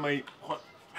may xol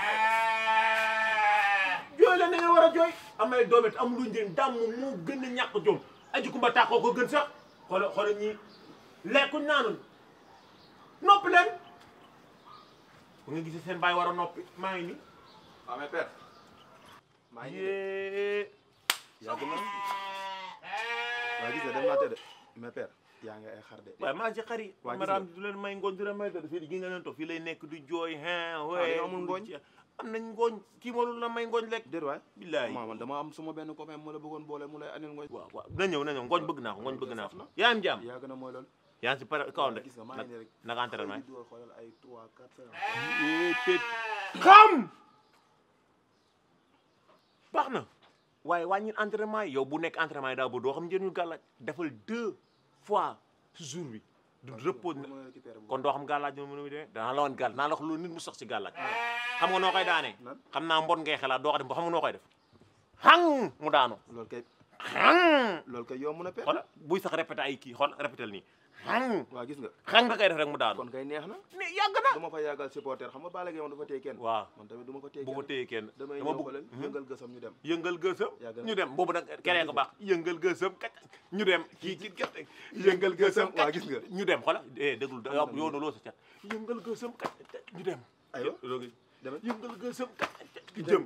jooy la na ngeen war a jooy amay doom it amul lu njëriñ dàmm moo gën a ñàkk jom aji kumba tàqoo ko gën sax xoola xoola ñii lekkuñ naanul noppi leen bu nga gisee seen baay war a noppi maa ngi nii waaw mais père maa ngi yee yàgg na waaw gis nga dem naa tëdd mais père yaa ngi ay xar de waaye maa ci xar yi waa gis madame nga. du leen may ngooñ du leen may dara fii gi nga leen toog fii lay nekk du jooy hein dañoo amul ngooñ? am nañ ngooñ kii moo la may ngooñ lekk déet waay billaay maa man dama am suma benn copain mu la bëggoon boole mu lay anil ngooñ waaw waaw na ñëw na ñëw ngooñ bëgg naa ko ngooñ bëgg naa saf na. ko yaa am jàmm yàgg na mooy loolu yaa ngi si pare kaw de gis nga maa ngi nii rek naka entraînement di dugal xoolal ay 3 4 5 yi pét xam baax na waaye wàññi entraînement yi yow bu nekk entraînement yi daa ba doo xam njëriñu gàllaaj defal deux fois si jour bi du repose mën a récupérer bu kon doo xam gàllaaj moom nu muy demee danaa la woon gàll naa la wax loolu nit mu sax si gàllaaj xam nga noo koy daanee Nan? xam naa mbon ngay xelaat doo ko def ba xam nga noo koy def xang mu daanu loolu kay xang loolu kay yomb na père xoola buy sax répété ay kii xool répété nii xang waaw gis nga xang nga koy def rek mu daanu kon kay neex na ni yàgg na du ma fa yàggal supporter xam nga Balla Gaye moom dafa téye kenn waaw man tamit du ma ko téye bu ko kenn téye kenn damay dama ñëw bëgg xoolal yëngal gësam ñu dem yëngal gësëm Yàgg na. ñu dem boobu nag keneen ko baax yëngal gësëm kat ñu dem kii kii kat yëngal gësëm waa gis nga ñu dem xoolal eh déglu yoonu loo sa cat yëngal gësëm kat ñu dem aywa loolu demal yëngal gësëm kat ñu jëm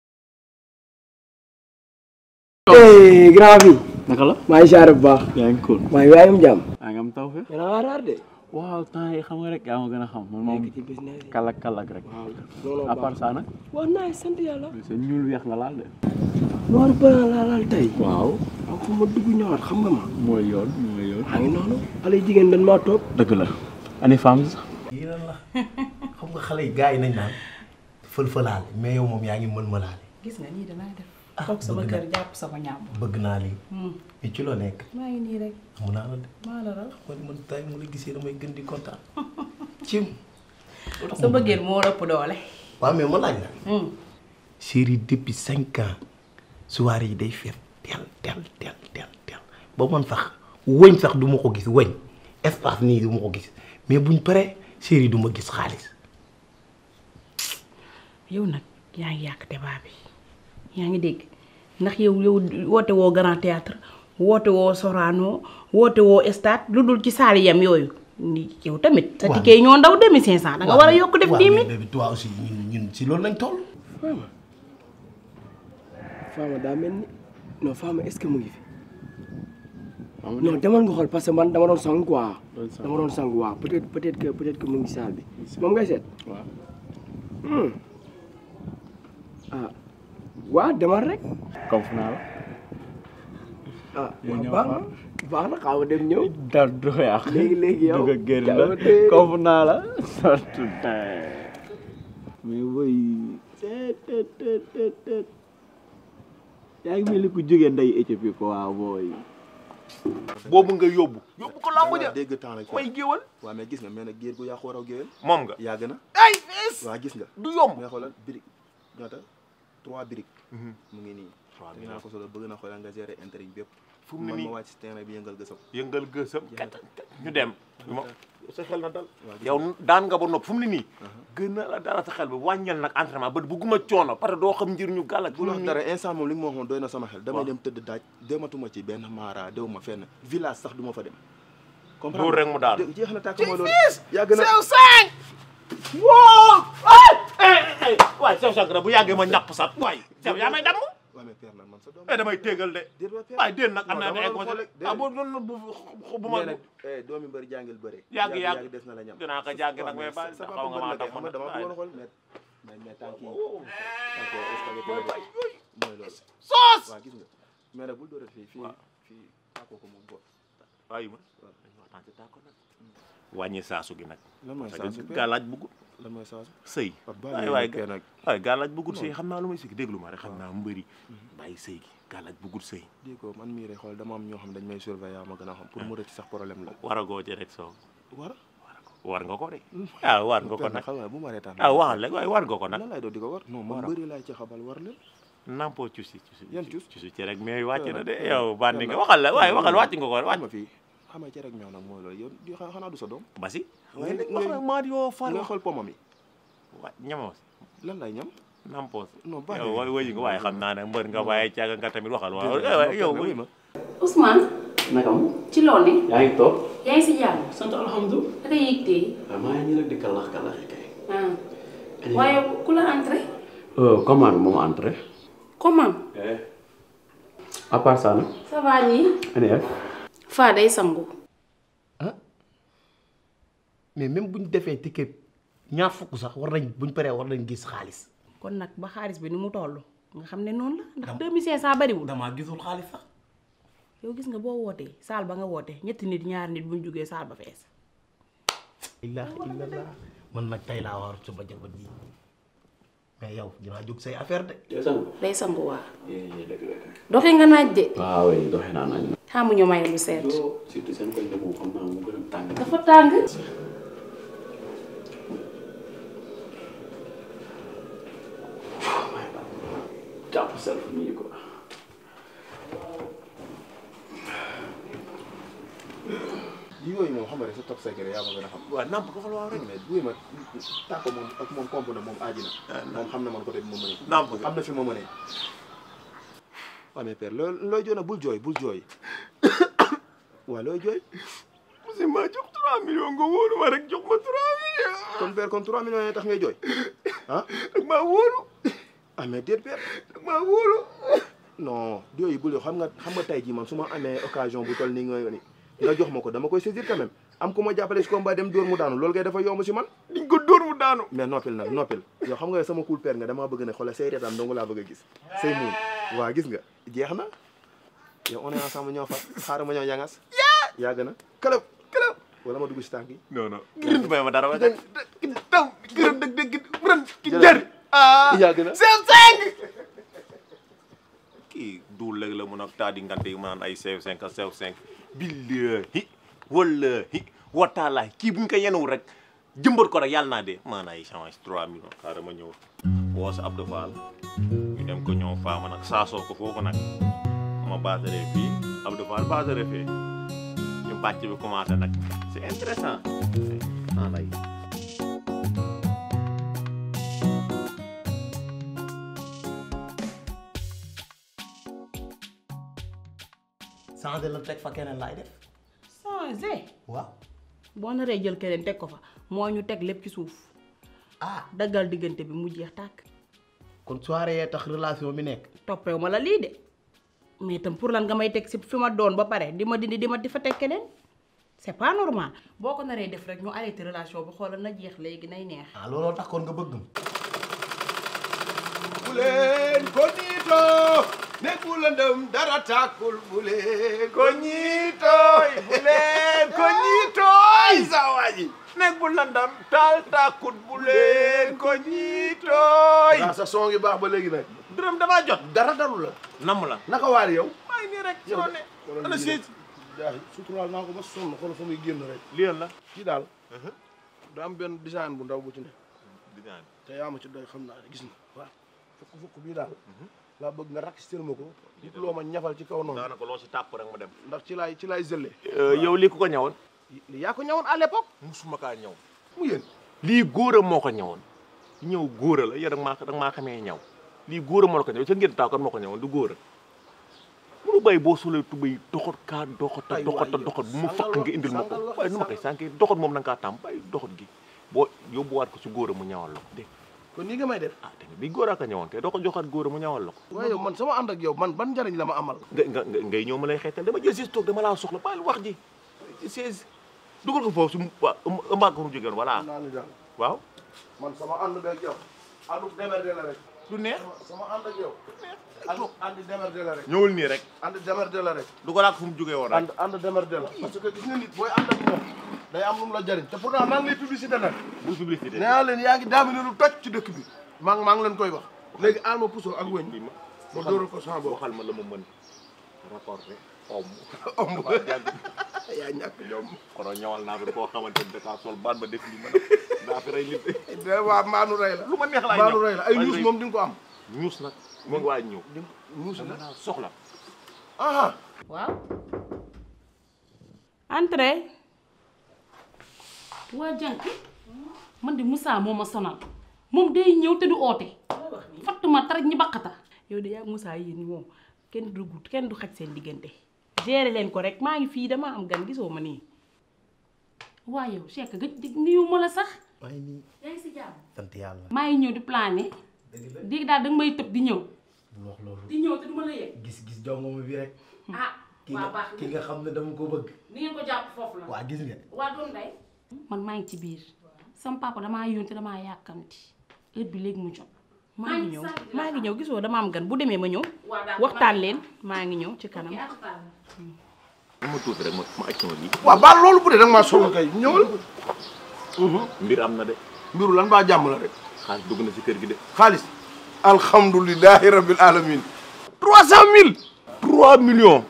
eh grand bi naka la maa ngi siyaare bu baax yaa ngi cool maa ngi waayam jàmm yaa ngi am taw fe mais da ngaa raar de waaw temps yi xam nga rek yaa ma gën a xam man moom nekk ci business yi kalak kalak rek waaw looloo à baax part ça nag waaw naay sant yàlla sa ñuul weex nga laal de noir blanc laa laal tey waaw am fu ma dugg ñëwaat xam nga ma mooy yoon mooy yoon maa ngi noonu xale yu jigéen dañ maa toog dëgg la ani femme sax yii lan la xam nga xale yi gars yi nañ naan fël-fëlaale mais yow moom yaa ngi mën-mëlaale gis nga nii danaa def toog sama bëgg kër jàpp sama ñàmb bëgg naa lii mais ci loo nekk maa ngi nii rek mun naa la de maa la raw man man tay mu la gisee damay gën di kontaan cim sa bëggeel moo ëpp doole waaw mais ma laaj la chérie depuis cinq ans soirée yi day feet tel tel tel tel tel ba man sax wëñ sax du ma ko gis wëñ espace nii du ma ko gis mais buñ paree chérie du ma gis xaalis yow nag yaa ngi yàq débat bi yaa ngi dégg ndax yow yow woote woo grand théâtre woote woo Sorano woote woo stade lu dul ci saali yam yooyu ni yow tamit sa Waaw. ticket yi ñoo ndaw demi cinq cent da nga war a yokk def dix mille bébé toi aussi ñun ñun si loolu lañ toll Fama Fama daa mel ni non Fama est-ce que mu ngi fi non demal nga xool parce que man dama doon sang quoi Doon sang. dama doon sang waaw peut-être peut-être que peut-être que mu ngi saal bi moom ngay seet waaw Hmm. ah waa demal rek comme fu naa la ah Yow waaw ñëw baax na baax na xaw ma dem ñëw dara du ko yàq léegi léegi yow dugg a génn la jàmm tey. comme fu naa la surtout mais boy teet teet teet teet teet yaa ngi mel ni ku jógee nday Éthiopie ko waaw booy boobu nga yóbbu yóbbu ko lamb ja dégg temps la may géwal waaw mais gis nga mais nag géer gu yàqu waraw géwél moom nga yàgg na ay fees waaw gis nga du yomb mais xoolal brique ñaata trois briques Mhm. mu ngi nii Trois te naa ko solo bëgg na xoolal nga gérer intérêt yi bépp fu mu ne man nii ma wàcc si terrain bi yëngal gësam yëngal gësëm kat ñu dem ma sa xel na dal Waaw, gis yow daan nga ba nopp fu mu ne nii gën na la dara sa xel bi wàññal nag entraînement ba bugguma coono parce que doo xam njëriñu gàllak bu la wax dara instant moom li nga ma waxoon doy na sama xel damay Waaw. dem tëdd daaj dematuma ci benn maara dew ma fenn village sax du ma fa dem Loolu rek mu daal. dé- jeex na tàkk mooy loolu yàgg na sew cinq wow ay ay ay waay sew cinq na bu yàggee ma ñàpp sax waay sew yaa may damm waaw mais père nag man sa doom eh damay téegal de déet waay père waay déen nag am Non, naa dama ne ay doon xool conseil rek, ah déedéet. bu bu bu bu ma mais nag eh, doomi mbër jàngil bëre Yàgg, yàgg. yàgg des na la ñam dinaa ko jàng nag mais ba sa xaw papa nga mbër maa la kay tax xam nga dama bëggoon xool mais mais mais tànk yi tànk yi spaghetti la def. mooy loolu soos waaw gis nga mais nag bul doorat fii fii fii tàkkoo ko moom boot waaye ma dañu waxtaan ci tàkko nag wàññi saasu gi nag lan mooy parce saasu que père gàllaaj bëggul lan mooy saasu sëy Papa waay bàyyi waay nekkee nag waay gàllaaj bëggul sëy xam naa lu may sëy déglu ma rek xam naa mbëri bàyyi sëy gi gàllaaj bëggul sëy di ko man mii rek xool dama am ñoo xam dañ may surveiller ma gën a xam pour mu rëcc sax problème la war a goo ci rek soo war war nga ko de ah war nga ko père nag xam nga bu ma reetaan ah waxal rek waaye war nga ko nag lan laay doon di ko war non man bëri laay ci xabal war leen nampoo cusi cusi Yan cus? cusi ci rek mais wàcc na de Père, yow bandi nga père, waxal la waaye père, waxal père, wàcc nga ko xam wàcc nga fii xam nga ci rek ñoo nag mooy loolu yow di xa- xanaa du sa doom basi ngay ngay ngay wax maa di yoo far nga xool pomam yi wa ñamos lan lay ñam nampos non baax yow na wëy nga waaye xam naa ne mbër nga waaye caaga nga tamit waxal waaw Déedéet, yow non, wuy ma Ousmane naka mu ci loo ne yaa ngi toog yaa ngi si jàmm sant alhamdulilah da ngay yëg tey waaw maa ngi nii nag di kalax kalaxi kay ah waaye ku la entré commande moom entré comment à part ça nag ça va nii NF faa day sangu mais même bu ñu defee ticket ñaar fukk sax war nañ bu ñu paree war nañ gis xaalis. kon nag ba xaalis bi ni mu toll nga xam ne noonu la ndax 2500 bariwul damaa gisul xaalis sax. yow gis nga boo wootee saal ba nga wootee ñetti nit ñaari nit bu ñu jógee saal ba fees ilaaha illallah man nag tey laa war suba jabar ji mais yow dinaa jóg say affaire de. yow sang day sangu waa dëgg la doxee nga naaj de waaw oui doxe naa nañ xamu ñu may lu seet yoo surtout seen koñ de moom xam naa mu gën a tàng dafa tàng jàpp self nii quoi yooyu moom xam nga rek sa top secret yaa ma gën a xam waaw namp ko fa waaw rek mais buy ma tàkko moom ak moom komp na moom aaji na moom xam na man côté bi ma mënee namp am na fi ma mënee waaw mais père loo looy jooy na bul jooy bul jooy waaw looy jooy monsieur ma jox 3 millions nga wóolu ma rek jox ma 3 millions kon père kon 3 millions yi tax ngay jooy ah ak maa wóolu ah mais déet père ak maa wóolu non yooyu bul yoo xam nga xam nga tey jii man su ma amee occasion bu toll nii nga ni nga jox ma ko dama koy saisir quand même am ku ma jàppale si combat dem dóor mu daanu loolu kay dafa yomb si man diñ ko dóor mu daanu mais noppil nag noppil yow xam nga sama cool père nga damaa bëgg ne xoolal say reetaan dong laa bëgg a gis say muun waa gis nga jeex na yow on est ensemble ñoo far xaaral ma ñëw ñangas yàgg na këlëb këlëb wala ma dugg si tànk yi non non gërëm may ma dara wa taw gërëm dëgg dëgg ren ki Jërëjëf. jar ah yàgg na sew cinq kii duul léegi la mun a taa di ngante yi mu naan ay sew cinq ak sew cinq billahi wallahi wataalahi kii buñ ko yenuwul rek jëmbat ko rek yàlla naa dee maanaam ay change 3 millions xaaral ma ñëw woo sa Abdou Fall ñu dem ko ñëw faama nag saasoo ko foofu nag ma baasaree fii Abdou Fall baasaree fii ñu bàcc bi commencé nag c'est intéressant ah lay changé la teg fa keneen laay def. changé waaw. boo naree jël keneen teg ko fa moo ñu teg lépp ci suuf ah daggal diggante bi mu jeex tàkk kon soirée yee tax relation bi nekk. toppewu ma la lii de mais itam pour lan nga may teg si fi ma doon ba pare di ma dindi di ma di fa teg keneen c'est pas normal boo ko naree def rek ñu arrêté relation bi xoolal na jeex léegi nay neex ah looloo tax kon nga bëgg ma. bu leen ko niitoo nekku lëndëm dara tàkkul bu leen ko ñiitooy bu leen ko ñiitooy sa waa ji nekku lëndëm taal tàkkul bu leen ko ñiitooy waaw sa son yu baax ba léegi nag dërëm damaa jot dara daru la namm la naka waar yow maa ngi nii rek soo ne ana siis jaay suturaal naa ko ba sonn xool fa muy génn rek lii la kii daal da am benn design bu ndaw bu ci ne te yaa ma ci doy xam naa ne gis na waaw fukk fukk bii daal laa bëgg nga rakkistel ma ko it loo ma ñafal ci kaw noonu daanaka loo si tàpp rek ma dem ndax ci laay ci laay zëlle yow lii ku ko ñëwoon li yaa ko ñawoon à l'époque musuma kaa ñëw mu yéen lii góor a moo ko ñëwoon ñëw góor a la yow danga maa danga maa xamee ñëw lii góor a moo la ko ñëw sa ngeen taaw kan moo ko ñëwoon du góor a munu bay boo solee tubay doxat kaa doxata Ay, doxata waay, doxat bu ma sàngal fakk nga wax- indil ma ko sàngal wax- waaye nu ma koy sànkee doxat moom na nga kaa tàmm bàyyi doxat gi boo yóbbuwaat ko si góor a mu ñawal la ko dégg kon nii nga may def ah tamit bi góor a ko ñëwoon kay doo ko joxaat góor a mu ñawal la ko waaye yow man sama ànd ak yow man ban njariñ la ma amal nga nga nga- ngay ñëw ma lay xeetal dama jël siis toog dama laa soxla bàyyi wax ji siis dugal ko foofu su waa ëmbaat ko mu jógeen voilà naa ni daal waaw man sama ànd beeg yow àndu démerde la rek du neex sama ànd ak yow ànd ànd démerde la rek ñëwul nii rek ànd démerde la rek dugalaat ko fu mu jógee woon rek ànd ànd démerde la parce que gis nga nit booy ànd ak moom day am lu mu la jariñ te pourtant maa ngi lay publicité nag bu publicité nee naa leen yaa ngi daamine lu toj ci dëkk bi maa ngi maa ngi leen koy wax léegi aal ma puso ak wëñ lii ma ma dóoral ko sama bopp waxal ma la ma mën rapporté om omb waa jàng yaa ñàkk jom kono ñawal naa fi koo xamante ni dakaa sol baat ba def lii ma daa fi rey nit de waa maanu rey la lu ma neex laay maanu ñëw rey la ay ñuus moom di nga ko am ñuus nag mu ngi waaj ñëw di ñuus dama la naa soxla ah waaw entrée waa jànk man de Moussa moo ma sonal moom day ñëw te du oote fatt ma taraj ñi baqata yow de yaa Moussa yéen moom kenn du dugg kenn du xaj seen diggante gérer leen ko rek maa ngi fii dama am gan gisoo ma nii waa yow Cheikh gëj niyu ma la sax maa ngi nii yaa ngi si jàmm sant yàlla maa ngi ñëw di plané di daal danga may tëb di ñëw bul wax loolu di ñëw te du ma la yëg gis gis jongoma bi rek ah ki waa nga baax ki nga xam ne dama ko bëgg ni ngeen ko jàpp foofu la waa gis nga waa doom day man maa ngi ci biir sama papa damaa yónte damaa yàkkamti heure bi léegi mu jot maa ngi ñëw maa ngi ñëw gisoo dama am gan bu demee ma ñëw waxtaan leen maa ngi ñëw ci kanam ma tuuti rek ma ma aj sama lii waaw baal loolu bu dee danga maa soxla kay ñëwal mbir am na de mbiru lan baa jàmm la rek xaalis dugg na si kër gi de xaalis alhamdulilahi rabbil alamin trois cent mille trois millions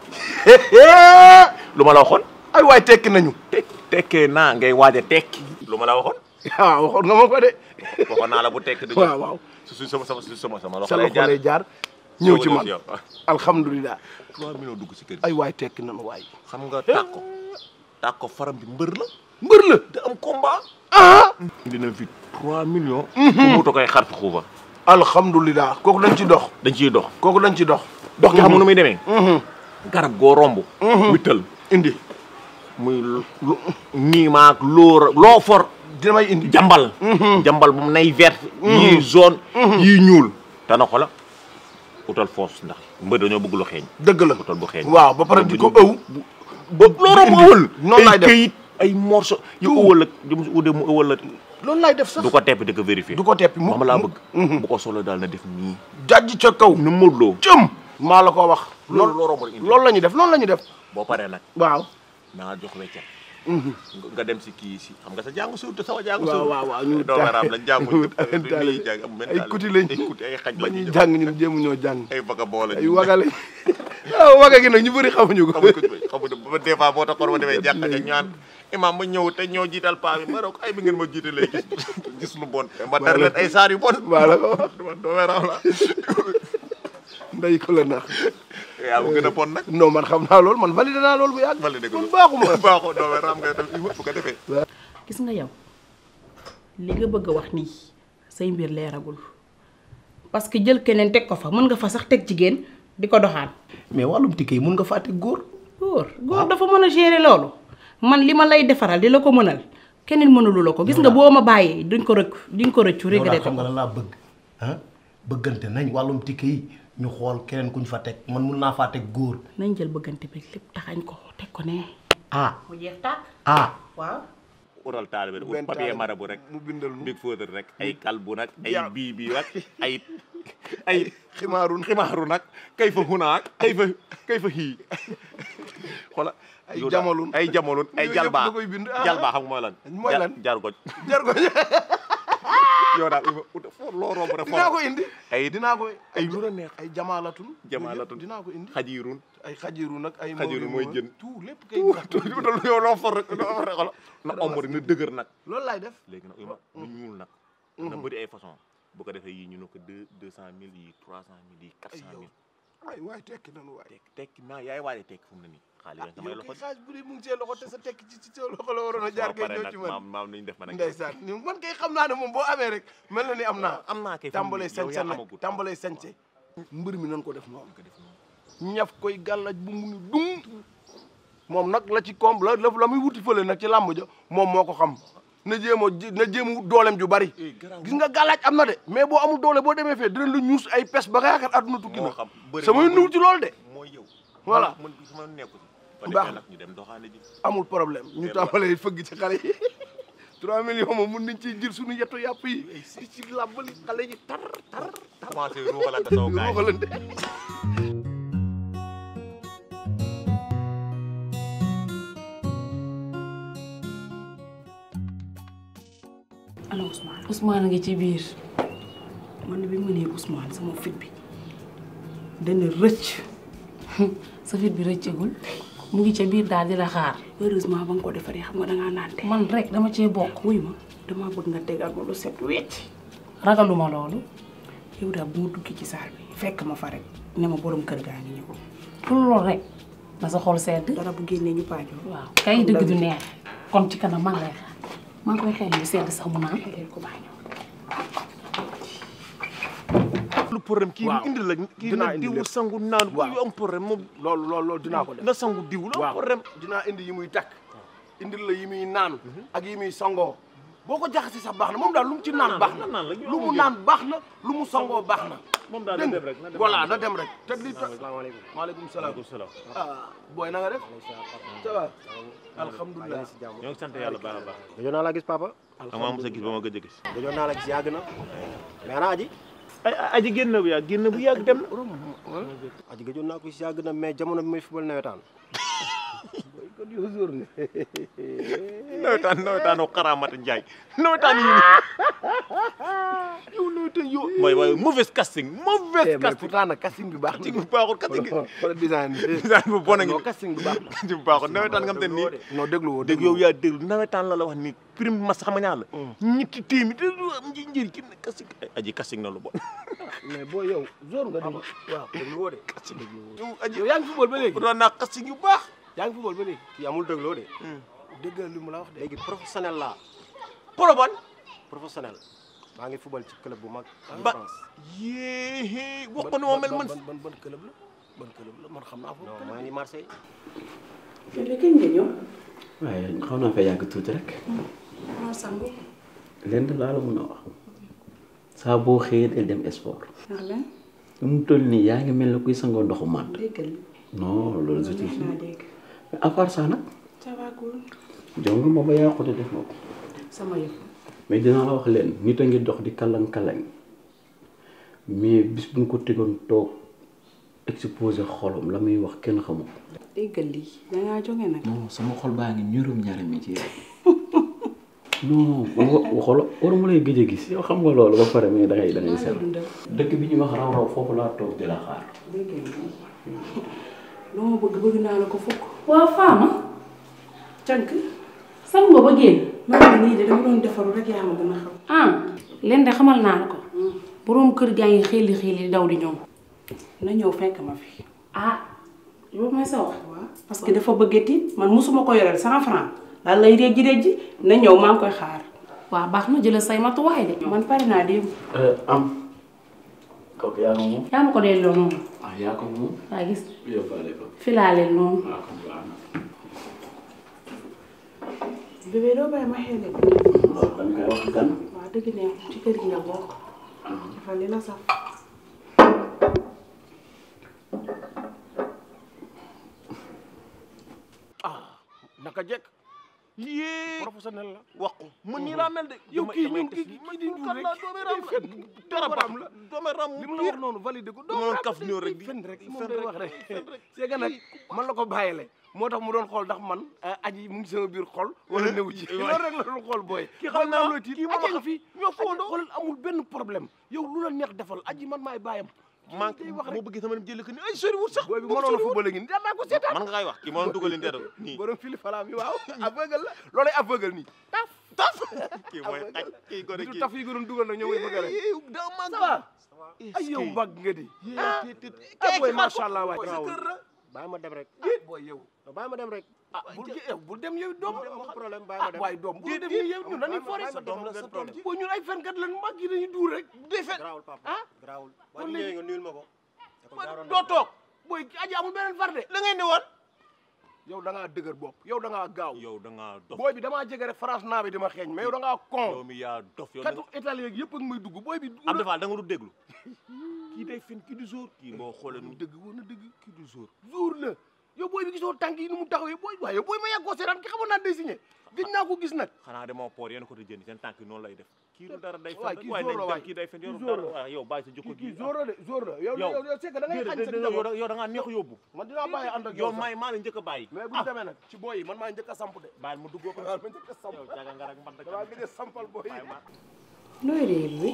lu ma la waxoon ay waay tekki nañu tek tekkee naa ngay waaj a tekki lu ma la waxoon waaw waxoon nga ma ko de waxoon naa la bu tekki du waaw waaw su su sama sama sama sama loxo sa lay loxo jaar lay jaar ñëw ci man yow. alhamdulilah trois millions dugg si kër gi ay waay tekki nañu waay xam nga tàkko tàkko faram bi mbër la mbër la te am combat ah dina fi trois millions ku muta koy xar fi xuufa alhamdulilah kooku dañ ci dox dañ ciy dox kooku dañ ci dox dox gi xam nga nu muy demee garab goo romb wittal indi muy lu nii maag loo loo for dina may indi jambal jambal bu mu nay vert yii jaune yii ñuul dana xola utal foos ndax mbër dañoo bëgg lu xeeñ dëgg la utal bu xeeñ waaw ba pare di ko ëw ba loolu mu ëwal noonu laay ay def këyit ay morceau yu ëwal ak jëm si ude mu ëwal la loolu laay def sax du ko teppi di ko vérifier du ko teppi mu moom laa mu- bëgg bu ko solo daal na def nii jajj ca kaw nu mëdloo cëm maa la ko wax loolu loolu loo romb rek indi loolu la ñuy def loolu la ñuy def boo paree nag waaw naa jox weccat nga dem si kii si xam nga sa jàngu suuf te sama jàngu waaw suuf waaw waaw ñu doomeraam lañ jàngul taale ñuy jàng am benn ay taale. kuti lañ ay kuti ay xaj ba lañ ñuy jàng ñun jéemu ñoo jàng ay baga boole ay waga lañ waaw waga gi nag ñu bëri xamuñu ko xamuñ ko xamuñ ba des fois boo taxoon ma demee jàkka ja ñaan imam ma ñëw te ñoo jiital paa bi ma ne ko ay bi ngeen ma jiitalee gis gis lu bon ma tar leen ay saar yu bon maa la ko wax dama doomeraam la nday ko la nax yaa ma gën a bon nag non man xam naa loolu man validé naa loolu bu yàgg validé ko man baaxuma baaxoo doomeraam ngay def bu ko defee gis nga yow li nga bëgg a wax nii say mbir leeragul parce que jël keneen teg ko fa mën nga fa sax teg jigéen di ko doxaan mais wàllum tikke yi mun nga fàtte góor góor góor dafa mën a gérer loolu man li ma lay defaral di la ko mënal keneen mënalu la ko gis nga boo ma bàyyee duñ ko rëcc duñ ko rëccu yow daal regretté xam nga ko lan laa bëgg ah bëggante nañ wàllum tikke yi ñu xool keneen kuñ fa teg man mun naa faa teg góor nañ jël bëggante bi lépp taxañ ko teg ko ne ah mu jeex tàkk ah waaw utal taalibe rek ut benn papier taalibe marabu rek mu bindal nu big fóotal rek ay kalbu nag ay Ya. bii bii nag ay ay ximaarun ximaaru nag kay fa hunaak kay fa kay fa xii xola Ay yow daal, jamalun. ay jamalun ay Yooyu yëpp jalbaa da koy bind. Ah. jalbaa xam nga mooy lan Mooy lan? jar goj jar ko yow daal ima ut foo loo romb rek dinaa ko indi ay dinaa ko ay lu la neex ay jamaalatun Jamaalatun. dinaa ko indi xajiirun ay xajiru nag ay Xajiru mawli mooy moom, jën. tout lépp kay utal yow loo for rek loo for rek xola na omb rek na dëgër nag loolu laay def léegi nag ima nu ñuul nag na bëri ay façon bu ko defee yii ñu ne ko deux deux cent mille yii trois cent mille yii quatre cent mille waay waay tekki nanu waay tekki tekki naa yaay waaye tekki fu mu ne nii xaalis rek samay yow loxo kay xaaj bu dee mu ngi see loxo te sa tekki ci ci sa loxo la waroon a jaar kay pare ñëw nag ci man maam maam nañu def ma nag ndeysaan ni man kay xam naa ne moom boo amee rek mel na ni am naa am naa kay tàmbalee yow sañse yaa nag amagut tàmbalee sañse mbër mi nan ko def noonu ñaf koy gàllaj bu mu ni dung moom nag la ci koom la la muy wuti fële nag ci làmb ja moom moo ko xam na jéem a ji- na jéem a wut dooleem ju bari gis nga gàllaaj am na de mais boo amul doole boo demee fee dinañ la ñuus ay pes ba nga yaakaar àdduna tukki moo na xam bëri samay moo nuw ci loolu de mooy yow Voilà. man sama nekku ci Baax baax na. nag ñu dem doxaane ji amul problème ñu tàmbalee fëgg ci xale yi 3 millions moom mun nañ ciy jël suñu yetu yàpp yi di ci làbbali xale yi tar tar commencé ruuxalante saw gaay ruuxalante ana Ousmane Ousmane a ngi ci biir man bi ma nee Ousmane sama fit bi dana rëcc sa fit bi rëccagul mu ngi ca biir daal di la xaar heureusement ba nga ko defaree xam nga dangaa naan te man rek dama cee bokk wuy ma damaa bëgg nga tegal ma lu set wecc ragaluma loolu yow daal bu ma duggee ci saal bi fekk ma fa rek ne ma borom kër gaa ngi ñëw pour loolu rek na sa xol sedd dara bu génnee ñu paajoo waaw kay dëgg du neex kon ci kanam maa ngi lay xaar maa ngi koy xel yu sedd sax mu naan xelel ko baa ñëw lu problème kii waaw. indi la kii Dinaa na indi diwu lépp. sangu naan Waaw. yu am problème moom loolu loolu loolu dinaa ko def na sangu diw la am waaw problème dinaa indi yi muy takk indil la yi muy naan ak yi muy sangoo boo ko jaxasi sax baax na moom daal lu mu ci naan baax na naan la, lu mu naan baax na lu mu sangoo baax na moom daal na dégg dem nga rek na dem voilà na dem rek te li asalaamaaleykum maaleykum salaam Waaleykum salaam ah booy na nga def ça va alhamdulilah ñoo ngi sant yàlla baax a baax gëjoon naa la gis papa amaa mos a gis ba ma gëj a gis gëjoon naa la gis yàgg na mais ana aji ay aji génn bu yàgg génn bu yàgg dem na aji gëjoon naa ko gis yàgg na mais jamono bi muy football nawetaan kon yow jour nga nawetaan nawetaanu xaraamata Njaay nawetaan yi ni yow nawetaan yow mooy waaye mauvaise casting mauvaise mais casting pourtant nag casting bi baax casting na bu baaxul casting bi wala design bi design bu bon a ngi non casting bi baax na casting bu baaxul nawetaan nga xam te nii non déglu woo dégg yow yaa déglu nawetaan la la wax ni prime mas xam nga ñaar la ñetti téeméer te du am nji njëriñ ki ne casting aji casting na lu bon mais boo yow jour nga déglu waaw déglu woo de yow aji yow yaa ngi football ba léegi doon naa casting yu baax yaa ngi football ba léegi kii amul dégloo de déggal li mu la wax de léegi professionnel laa poroban professionnel maa ngi football ci club bu mag en ba France yéé wax ko ni ma mel man ban ban ban club la ban club la man xam naa foofu non maa ngi Marseille Fële kañ nga ñëw. waaye xaw naa fa yàgg tuuti rek maa sangu. lenn laa la mun a wax saa boo xëyee del dem sport ndax lan lu mu toll nii yaa ngi mel ne kuy sangoo ndoxu màtt déggal non loolu je neex naa dégg. mais à part ça nag ça va cool. jong ma ba yàqute def na ko sama yëf. mais dinaa la wax leen nit a ngi dox di kalang-kalang mais bis bu ñu ko tegoon toog exposé xolom la muy wax kenn xamu ko déggal lii dangaa jóge nag. non sama xol baa ngi ñurum ñaari mi ci yow non wa xolo waruma lay gëj a gis yow xam nga loolu ba pare mais da ngay da ngay maa ngi seetlu dundal. dëkk bi ñuy wax raw raw foofu laa toog di la xaar déggal lii. lu ma bëgg bëgg naa la ko fukk. waaw Fama. cànk. sangu nga ba génn. maa ngi nii de dama doon defaru rek yaa ma gën a xam. ah leen de xamal naa la ko boroom kër gaa ngi xiili xiili daw di ñëw na ñëw fekk ma fi. ah loolu mooy sa wax waaw parce que dafa bëgg tiit man musuma ko yoreel cent franc daal lay réej réej na ñëw maa ngi koy xaar. waa baax na jëlal say matuwaay de man pare naa démb. am kooku yaa ko moom yaa ma ko delloo noonu ah yaa ko moom waa gis yóbbaale ko filaaleel noonu waaw kon baax na bébé doo bàyyi ma xeele bi. loolu dañ koy wax gan waaw dëgg ne ci kër gi nga bokk. dafa li la sax. ah naka jekk yéé professionnel la wax ko man nii laa mel de yow damay- kii damay ñun def kii nii. kii di man dund kat rek laa doome ram fen dara doomu baax ram la doome ram li mu la wax noonu validé ko ma doon kaf ram ñëw rek di- fen rek moom fen day rek, wax rek fen rek. c'est que nag man la ko bàyyile moo tax mu doon xool ndax man aji mu ngi sama biir xol wala néew ci loolu rek la doon xool booy Kii xam naa, looy tiit kii moom aji nga xam- fi ñoo fowandoo. xoolal amul benn problème yow lu la neex defal aji man maay bàyyam man day wax moo rek bëggee sama dem jëli ko ni ay sori wut sax booy bi mënoon a football a ngi nii danaa ko seetaan man nga kay wax kii ma doon dugal leen dara nii borom fili falaam yi waaw aveugle la loolay aveugle nii taf taf kii mooy xaj kii gone du kii taf yi ko doon dugal nag ñoo may bëgg rek Yee, daa mag ça va ay yow mbagg nga di ah ah booy macha allah waay sa kër la bàyyi ma dem rek booy yow bàyyi ma dem rek ah bul yow bul dem yow doom amul problème bàyyi ma ah dem waay doom bul dem yow ñun dañuy foore sa doom la sa doom ji boo ñun ay fenkat lan mag yi dañuy duur rek day fen garaawul papa ah garaawul kon waaye léegi- ñëwee nga nuyul ma ko da ko jaaroon doo toog booy aji amul beneen far de la ngay ne woon yow da ngaa dëgër bopp yow da ngaa gaaw yow da ngaa dof booy bi damaa jege rek France naa bi dama xeeñ mais yow da ngaa yow con mi yaa dof yow da katu italien yëpp ak may dugg booy bi Abdou Fall da nga du déglu kii day fen kii du jour kii boo xoolee nu dëgg woon na dëgg kii du jour jour la yow booy bi gisoo tànk yi ni mu taxawee booy waaye yow booy ma yàgg koo seetaan ki xamoon naa day signé gëj naa ko gis nag xanaa de moo poor yéen ko te jënd seen tànk yi noonu lay def kii du dara day fen waay rek kii waaye jour la nañ waay dem kii day fen yow kii dara jour la. waaye yow bàyyi sa jikko kii kii gi jour la de jour la yow Yow. yow yow c'est que da ngay xañ sa déedéet yow njaboot da- yow da ngaa neex a yóbbu man dinaa bàyyi ànd ak yow yow sax maay maa la njëkk a bàyyi mais bu ñu demee nag ci booy yi man maa njëkk a samp de bàyyil ma duggoo ko waaw ma njëkk a samp yow jaga nga rek mbat damaa gëj a sampal booy yi nooy réer bi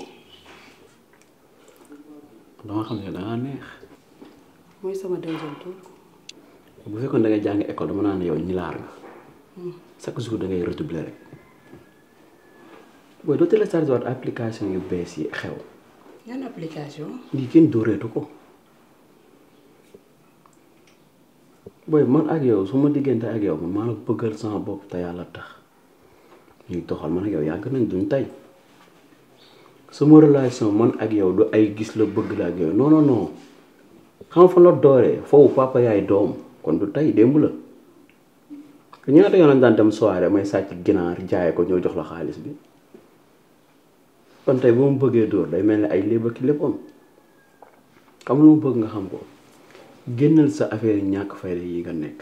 dama xam ne dangaa neex mooy sama deuxième tour. bu fekkoon da ngay jàng école dama naan yow ñilaar nga chaque jour da ngay redoubler rek booy doo télécharge waat application yu bees yi xew yan application. lii kenn dóoreetu ko booy man ak yow su ma diggante ak yow man maa la bëggal sama bopp te yàlla tax ñuy doxal man ak yow yàgg nañ duñ tey sama relation man ak yow du ay gis la bëgg la ak yow non non non xam nga fan la dooree foofu papa yaay doom kon du tey démb la te ñaata yoon lañ daan dem soirée may sàcc ginaar jaay ko ñëw jox la xaalis bi kon tey bu ma bëggee dóor day mel ni ay léeba ki léppam xam lu ma bëgg nga xam ko génnal sa affaire yi ñàkk fayda yi nga nekk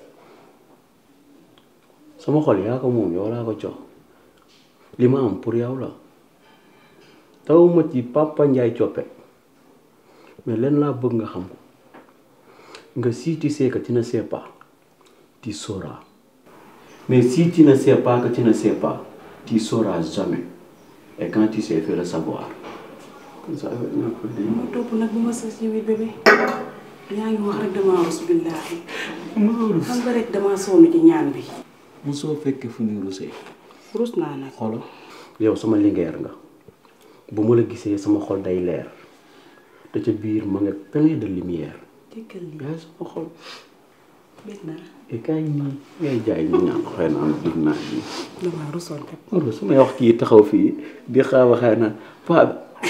sama xol yaa ko moom yow laa ko jox li ma am pour yow la taw ma ci papa Ndiaye coppe mais leen laa bëgg nga xam ko nga si tu sais que tu ne sais pas tu sauras mais si tu ne sais pas que tu ne sais pas tu sauras jamais et quand tu sais fais le savoir comme ça affaire ñàkk fayda yi. ma topp nag bu ma sës ci biir bébé yaa ngi wax rek damaa rus billaahi xam nga rek damaa sonn ci ñaan bi mosoo fekkee fu ñu rusee rus naa nag xolo yow sama lingeer nga bu ma la gisee sama xol day leer te ca biir ma nga plein de lumière jëkkal li yaay sama xol bég naa et kaay nii ngay jaay ñu ñaan xëy na am dig naa nii damaa rusoon kat loolu su may wax kii taxaw fii di xaaw a xëy na paa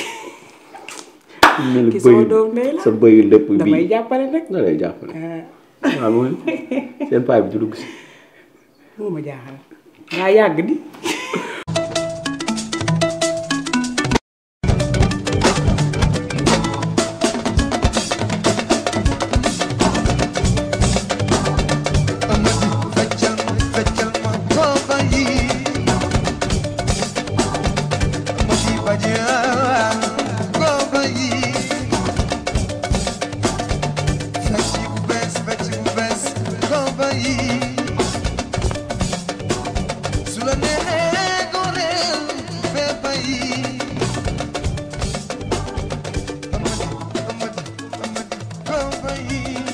bi mel ki sama bëyu doom ndey la sa bëyu lépp bii damay jàppale nag da lay jàppale waaw mooy seen paa bi du dugg si moo ma jaaxal yaa yàgg di Company.